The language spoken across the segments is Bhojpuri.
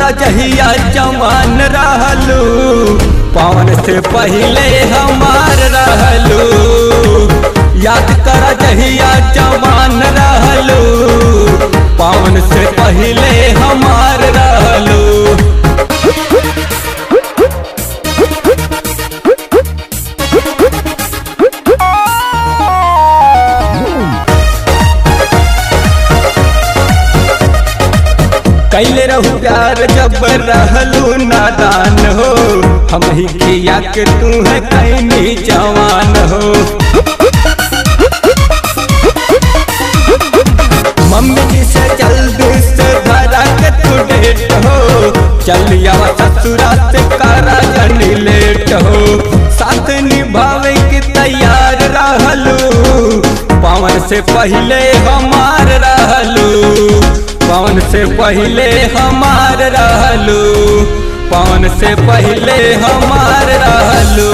जहिया जवान रहलू पवन से पहले हमार रहलू याद कर जहिया जवान रहलू पवन से पहले हमार रहलू कैले रहू प्यार जब रहलू नादान हो हम ही किया के तू है कैनी जवान हो मम्मी जी से जल्दी से धरा के तू डेट हो चलिया ससुरा से करा जनी लेट हो साथ निभावे की तैयार रहलू पवन से पहले हमार रहलू पवन से पहले हमार रहलू पवन से पहले हमार रहलू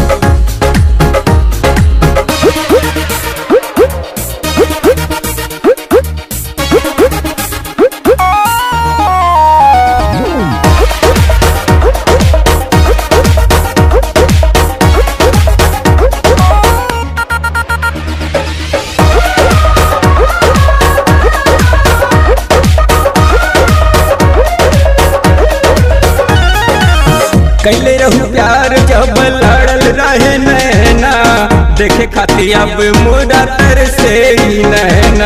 कैले रहू प्यार जब लड़ल रहे नैना देखे खातिर अब मुरा तर से ही नैना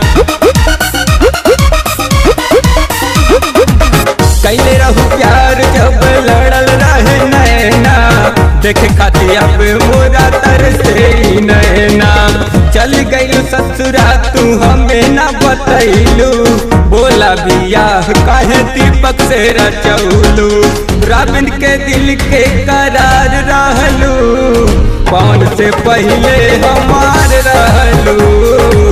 कैले रहू प्यार जब लड़ल रहे नैना देखे खातिर अब मुरा तर से ही नैना चल गई ससुरा तू हमें ना बतैलू बोला बियाह काहे दीपक से रचौलू राबिन के दिल के करार रहलू पवन से पहले हमार रहलू